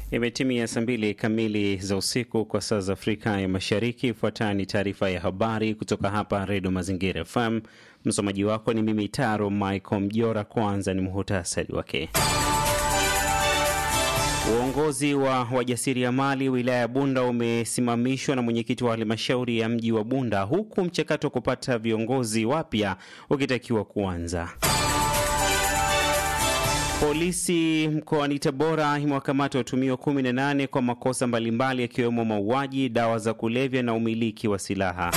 Imetimia saa mbili kamili za usiku kwa saa za Afrika ya Mashariki. Ifuatayo ni taarifa ya habari kutoka hapa Redio Mazingira FM. Msomaji wako ni mimi Taro Michael Mjora. Kwanza ni muhutasari wake. Uongozi wa wajasiriamali wilaya ya Bunda umesimamishwa na mwenyekiti wa halmashauri ya mji wa Bunda, huku mchakato wa kupata viongozi wapya ukitakiwa kuanza. Polisi mkoani Tabora imewakamata watumiwa 18 kwa makosa mbalimbali yakiwemo mauaji, dawa za kulevya na umiliki wa silaha.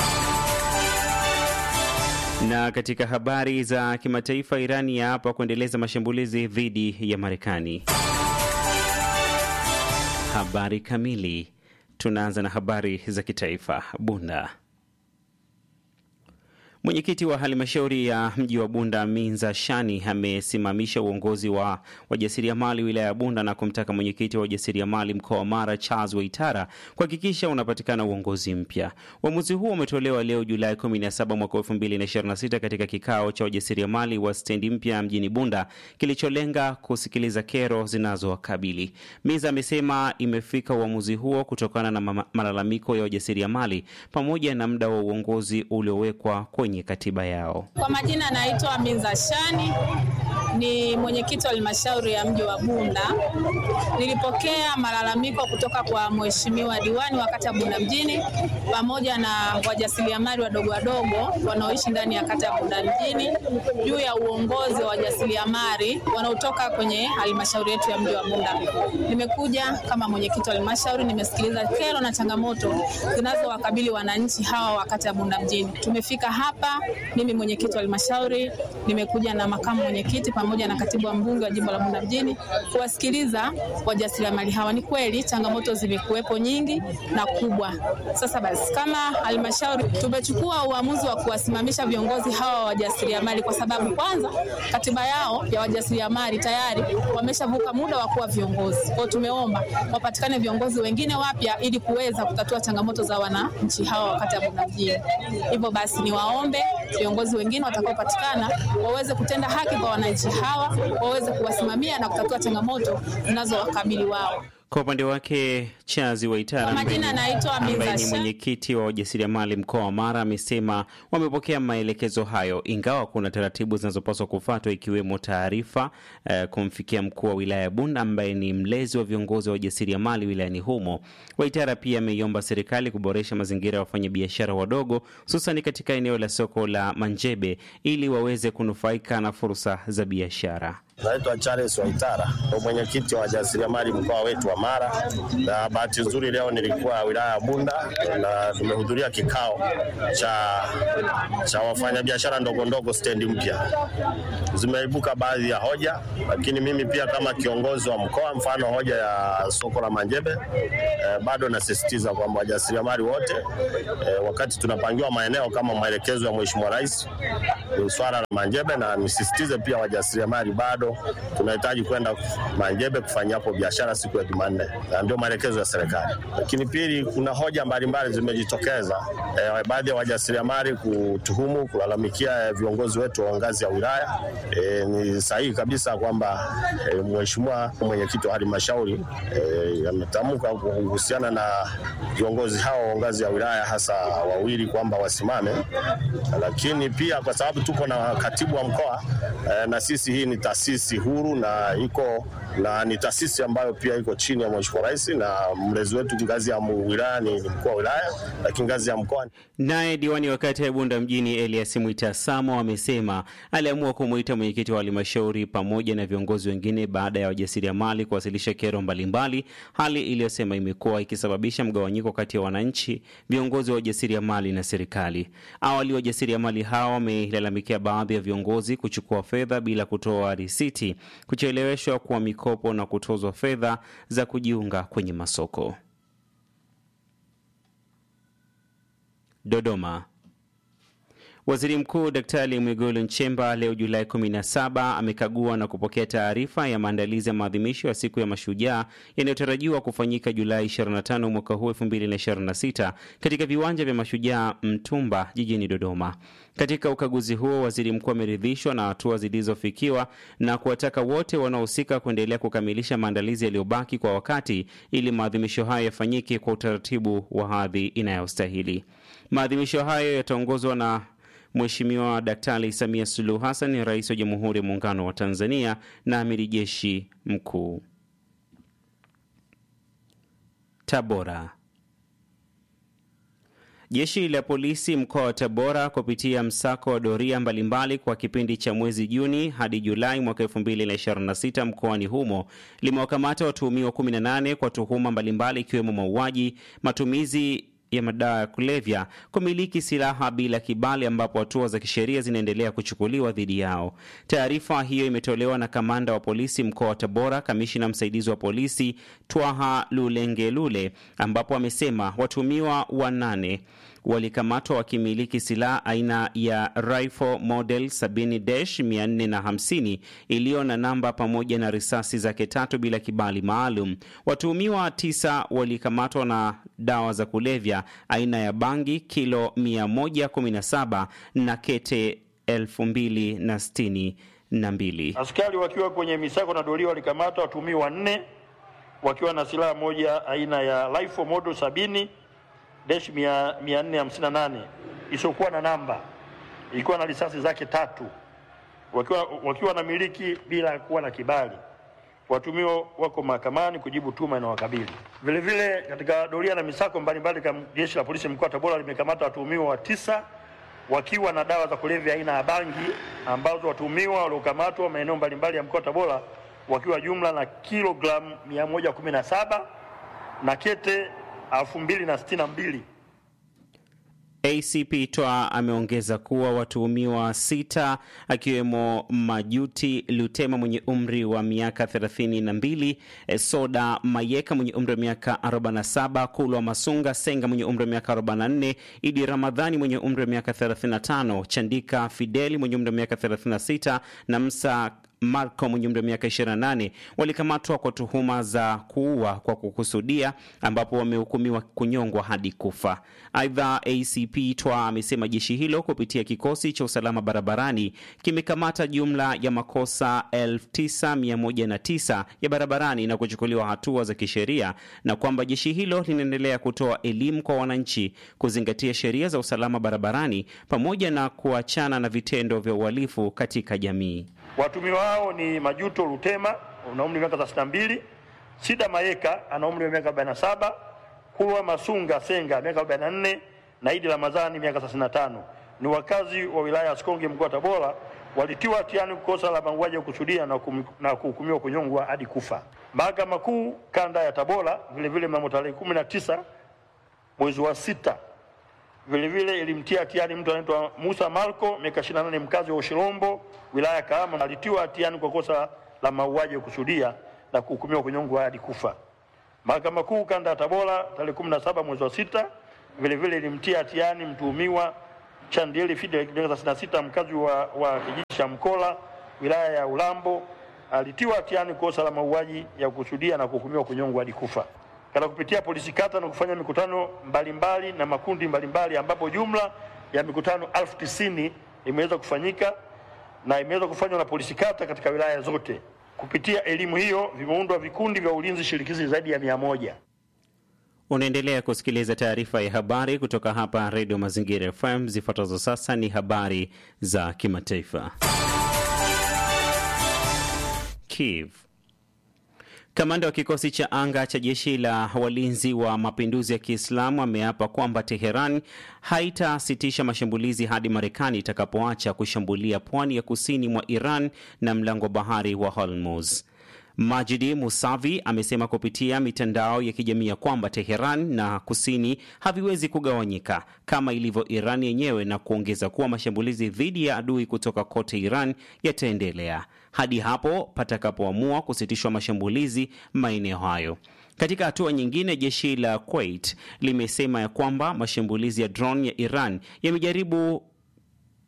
Na katika habari za kimataifa, Irani yaapa kuendeleza mashambulizi dhidi ya Marekani. Habari kamili. Tunaanza na habari za kitaifa. Bunda. Mwenyekiti wa halmashauri ya mji wa Bunda Minza Shani amesimamisha uongozi wa wajasiriamali wilaya ya Bunda na kumtaka mwenyekiti wa wajasiriamali mkoa wa Mara Charles Waitara kuhakikisha unapatikana uongozi mpya. Uamuzi huo umetolewa leo Julai 17 mwaka 2026 katika kikao cha wajasiriamali wa stendi mpya mjini Bunda kilicholenga kusikiliza kero zinazowakabili. Minza amesema imefika uamuzi huo kutokana na malalamiko ya wajasiriamali pamoja na muda wa uongozi uliowekwa kwenye katiba yao. Kwa majina anaitwa Minza Shani, ni mwenyekiti wa halmashauri ya mji wa Bunda. Nilipokea malalamiko kutoka kwa mheshimiwa diwani wa kata ya Bunda mjini pamoja na wajasiriamali wadogo wadogo wanaoishi ndani ya kata ya Bunda mjini juu ya uongozi wa wajasiriamali wanaotoka kwenye halmashauri yetu ya mji wa Bunda. Nimekuja kama mwenyekiti wa halmashauri, nimesikiliza kero na changamoto zinazowakabili wananchi hawa wa kata ya Bunda mjini. Tumefika hapa, mimi mwenyekiti wa halmashauri, nimekuja na makamu mwenyekiti pamoja na katibu wa mbunge wa jimbo la Bunda mjini kuwasikiliza wajasiriamali hawa. Ni kweli changamoto zimekuwepo nyingi na kubwa. Sasa basi, kama halmashauri tumechukua uamuzi wa kuwasimamisha viongozi hawa wa wajasiriamali kwa sababu kwanza, katiba yao ya wajasiriamali tayari wameshavuka muda wa kuwa viongozi. Kwa tumeomba wapatikane viongozi wengine wapya ili kuweza kutatua changamoto za wananchi hawa wakati ya Bunda mjini. Hivyo basi, niwaombe viongozi wengine watakaopatikana waweze kutenda haki kwa wananchi hawa, waweze kuwasimamia na kutatua changamoto zinazowakabili wao. Kwa upande wake Chazi Waitara ambaye ni mwenyekiti wa wajasiriamali mkoa wa Mara amesema wamepokea maelekezo hayo, ingawa kuna taratibu zinazopaswa kufuatwa ikiwemo taarifa uh, kumfikia mkuu wa wilaya ya Bunda ambaye ni mlezi wa viongozi wa wajasiriamali wilayani humo. Waitara pia ameiomba serikali kuboresha mazingira ya wafanyabiashara wadogo, hususani katika eneo la soko la Manjebe ili waweze kunufaika na fursa za biashara. Naitwa Charles Waitara, ndo mwenyekiti wa wajasiriamali mkoa wetu wa Mara, na bahati nzuri leo nilikuwa wilaya ya Bunda na tumehudhuria kikao cha, cha wafanyabiashara ndogo ndogo stendi mpya. Zimeibuka baadhi ya hoja, lakini mimi pia kama kiongozi wa mkoa, mfano hoja ya soko la Manjebe eh, bado nasisitiza kwamba wajasiriamali wote eh, wakati tunapangiwa maeneo kama maelekezo ya Mheshimiwa Rais ni swala la Manjebe, na nisisitize pia wajasiriamali bado tunahitaji kwenda Manjebe kufanya hapo biashara siku ya Jumanne, na ndio maelekezo ya serikali. Lakini pili, kuna hoja mbalimbali zimejitokeza, e, baadhi ya wajasiriamali kutuhumu, kulalamikia viongozi wetu wa ngazi ya wilaya. E, ni sahihi kabisa kwamba e, mheshimiwa mwenyekiti wa halmashauri e, ametamka kuhusiana na viongozi hao wa ngazi ya wilaya, hasa wawili kwamba wasimame, lakini pia kwa sababu tuko na katibu wa mkoa e, na sisi hii ni taasisi huru na iko na ni taasisi ambayo pia iko chini ya Mheshimiwa Rais na mlezi wetu ngazi ya wilaya ni mkuu wa wilaya, lakini ngazi ya mkoa. Naye diwani wa kata ya Bunda mjini Elias Mwita Samo amesema aliamua kumwita mwenyekiti wa halmashauri pamoja na viongozi wengine baada ya wajasiriamali kuwasilisha kero mbalimbali, hali iliyosema imekuwa ikisababisha mgawanyiko kati ya wananchi, viongozi wa wajasiriamali na serikali. Awali wajasiriamali hao wamelalamikia baadhi ya viongozi kuchukua fedha bila kutoa risiti, kucheleweshwa kwa mikopo na kutozwa fedha za kujiunga kwenye masoko. Dodoma. Waziri Mkuu Daktari Mwigulu Nchemba leo Julai 17 amekagua na kupokea taarifa ya maandalizi ya maadhimisho ya siku ya Mashujaa yanayotarajiwa kufanyika Julai 25 mwaka huu 2026 katika viwanja vya Mashujaa Mtumba jijini Dodoma. Katika ukaguzi huo, waziri mkuu ameridhishwa na hatua zilizofikiwa na kuwataka wote wanaohusika kuendelea kukamilisha maandalizi yaliyobaki kwa wakati ili maadhimisho hayo yafanyike kwa utaratibu wa hadhi inayostahili. Maadhimisho hayo yataongozwa na Mheshimiwa Daktari Samia Suluhu Hassan, rais wa Jamhuri ya Muungano wa Tanzania na amiri jeshi mkuu. Tabora. Jeshi la polisi mkoa wa Tabora kupitia msako wa doria mbalimbali kwa kipindi cha mwezi Juni hadi Julai mwaka 2026 mkoani humo limewakamata watuhumiwa 18 kwa tuhuma mbalimbali ikiwemo mauaji, matumizi ya madawa ya kulevya, kumiliki silaha bila kibali, ambapo hatua za kisheria zinaendelea kuchukuliwa dhidi yao. Taarifa hiyo imetolewa na kamanda wa polisi mkoa wa Tabora, kamishina msaidizi wa polisi Twaha Lulengelule, ambapo amesema watuhumiwa wanane walikamatwa wakimiliki silaha aina ya rifle model 70-450 iliyo na namba pamoja na risasi zake tatu bila kibali maalum. Watuhumiwa tisa walikamatwa na dawa za kulevya aina ya bangi kilo 117 na kete 2062. Askari wakiwa kwenye misako na doria walikamata watuhumiwa wanne wakiwa na silaha moja aina ya rifle model sabini dash mia nne hamsini na nane isiyokuwa na namba ilikuwa na risasi zake tatu wakiwa, wakiwa na miliki bila kuwa na kibali. Watumiwa wako mahakamani kujibu tuma inawakabili. Vile vile katika doria na misako mbalimbali kama jeshi la polisi mkoa wa Tabora limekamata watuhumiwa wa tisa wakiwa na dawa za kulevya aina ya bangi ambazo watuhumiwa waliokamatwa maeneo mbalimbali ya mkoa wa Tabora wakiwa jumla na kilogramu 117 na kete elfu mbili na sitini na mbili. ACP Twa ameongeza kuwa watuhumiwa sita akiwemo Majuti Lutema mwenye umri wa miaka 32, Soda Mayeka mwenye umri wa miaka 47, Kulwa Masunga Senga mwenye umri wa miaka 44, Idi Ramadhani mwenye umri wa miaka 35, Chandika Fideli mwenye umri wa miaka 36 na Msa Marco mwenye umri wa miaka 28 walikamatwa kwa tuhuma za kuua kwa kukusudia, ambapo wamehukumiwa kunyongwa hadi kufa. Aidha, ACP Twa amesema jeshi hilo kupitia kikosi cha usalama barabarani kimekamata jumla ya makosa 9109 ya barabarani na kuchukuliwa hatua za kisheria, na kwamba jeshi hilo linaendelea kutoa elimu kwa wananchi kuzingatia sheria za usalama barabarani pamoja na kuachana na vitendo vya uhalifu katika jamii. Watumiwa hao ni Majuto Lutema ana umri wa miaka 32, Sida Mayeka ana umri wa miaka 47, Kulwa Masunga Senga miaka 44 na Idi Ramadhani miaka 35. Ni wakazi wa wilaya ya Sikonge mkoa wa Tabora, walitiwa hatiani kosa la mauaji ya kusudia na kum- na kuhukumiwa kunyongwa hadi kufa. Mahakama Kuu kanda ya Tabora vile vile mnamo tarehe 19 mwezi wa sita vile vile ilimtia hatiani mtu anaitwa Musa Malko miaka 28 mkazi wa Ushirombo wilaya ya Kahama alitiwa hatiani kwa kosa la mauaji ya kusudia na kuhukumiwa kunyongwa hadi kufa. Mahakama Kuu kanda ya Tabora tarehe 17 mwezi wa sita vile vile ilimtia hatiani mtuhumiwa Chandieli Fidel miaka 36 mkazi wa, wa kijiji cha Mkola wilaya ya Ulambo alitiwa hatiani kosa la mauaji ya kusudia na kuhukumiwa kunyongwa hadi kufa katika kupitia polisi kata na kufanya mikutano mbalimbali mbali na makundi mbalimbali mbali, ambapo jumla ya mikutano elfu tisini imeweza kufanyika na imeweza kufanywa na polisi kata katika wilaya zote. Kupitia elimu hiyo vimeundwa vikundi vya ulinzi shirikizi zaidi ya mia moja. Unaendelea kusikiliza taarifa ya habari kutoka hapa Redio Mazingira FM. Zifuatazo sasa ni habari za kimataifa. Kiev. Kamanda wa kikosi cha anga cha jeshi la walinzi wa mapinduzi ya Kiislamu ameapa kwamba Teheran haitasitisha mashambulizi hadi Marekani itakapoacha kushambulia pwani ya kusini mwa Iran na mlango bahari wa Hormuz. Majidi Musavi amesema kupitia mitandao ya kijamii ya kwamba Teheran na kusini haviwezi kugawanyika kama ilivyo Iran yenyewe, na kuongeza kuwa mashambulizi dhidi ya adui kutoka kote Iran yataendelea hadi hapo patakapoamua kusitishwa mashambulizi maeneo hayo. Katika hatua nyingine, jeshi la Kuwait limesema ya kwamba mashambulizi ya drone ya Iran yamejaribu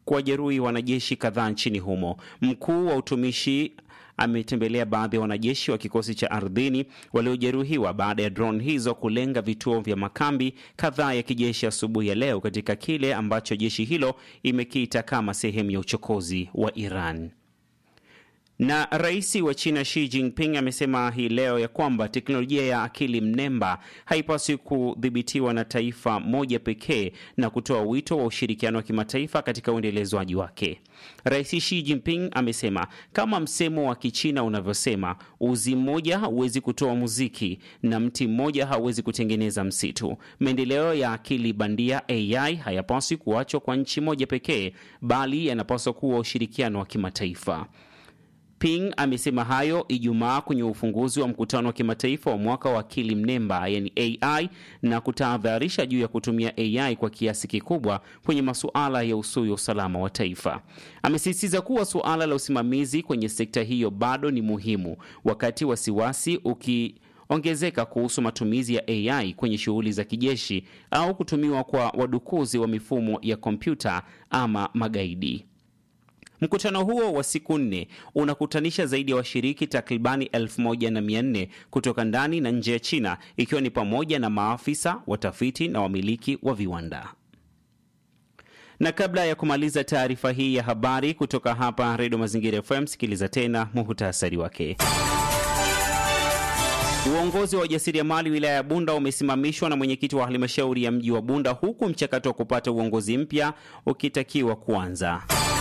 kuwajeruhi wanajeshi kadhaa nchini humo. Mkuu wa utumishi ametembelea baadhi ya wanajeshi wa kikosi cha ardhini waliojeruhiwa baada ya drone hizo kulenga vituo vya makambi kadhaa ya kijeshi asubuhi ya leo katika kile ambacho jeshi hilo imekiita kama sehemu ya uchokozi wa Iran. Na rais wa China Xi Jinping amesema hii leo ya kwamba teknolojia ya akili mnemba haipaswi kudhibitiwa na taifa moja pekee na kutoa wito wa ushirikiano wa kimataifa katika uendelezwaji wake. Rais Xi Jinping amesema kama msemo wa Kichina unavyosema, uzi mmoja hauwezi kutoa muziki na mti mmoja hauwezi kutengeneza msitu. Maendeleo ya akili bandia AI hayapaswi kuachwa kwa nchi moja pekee, bali yanapaswa kuwa ushirikiano wa kimataifa. Ping amesema hayo Ijumaa kwenye ufunguzi wa mkutano wa kimataifa wa mwaka wa akili mnemba yani AI na kutahadharisha juu ya kutumia AI kwa kiasi kikubwa kwenye masuala ya usui wa usalama wa taifa. Amesisitiza kuwa suala la usimamizi kwenye sekta hiyo bado ni muhimu, wakati wasiwasi uki ongezeka kuhusu matumizi ya AI kwenye shughuli za kijeshi au kutumiwa kwa wadukuzi wa mifumo ya kompyuta ama magaidi. Mkutano huo wa siku nne unakutanisha zaidi ya wa washiriki takribani elfu moja na mia nne kutoka ndani na nje ya China, ikiwa ni pamoja na maafisa, watafiti na wamiliki wa viwanda. Na kabla ya kumaliza taarifa hii ya habari kutoka hapa Redio Mazingira FM, sikiliza tena muhutasari wake. Uongozi wa wajasiriamali wilaya ya Bunda umesimamishwa na mwenyekiti wa halmashauri ya mji wa Bunda, huku mchakato wa kupata uongozi mpya ukitakiwa kuanza.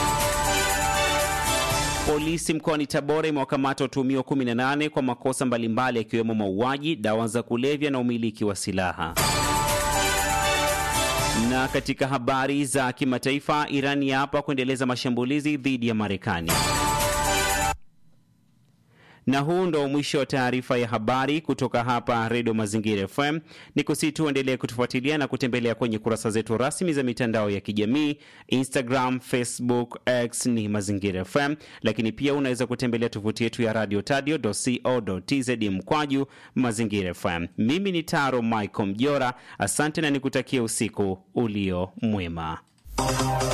Polisi mkoani Tabora imewakamata watuhumiwa 18 kwa makosa mbalimbali yakiwemo mauaji, dawa za kulevya na umiliki wa silaha. Na katika habari za kimataifa, Iran yaapa kuendeleza mashambulizi dhidi ya Marekani. Na huu ndo mwisho wa taarifa ya habari kutoka hapa Redio Mazingira FM. Ni kusi tu endelee kutufuatilia na kutembelea kwenye kurasa zetu rasmi za mitandao ya kijamii Instagram, Facebook, X ni Mazingira FM, lakini pia unaweza kutembelea tovuti yetu ya radio tadio.co.tz mkwaju Mazingira FM. Mimi ni Taro Michael Mjora, asante na nikutakia usiku ulio mwema.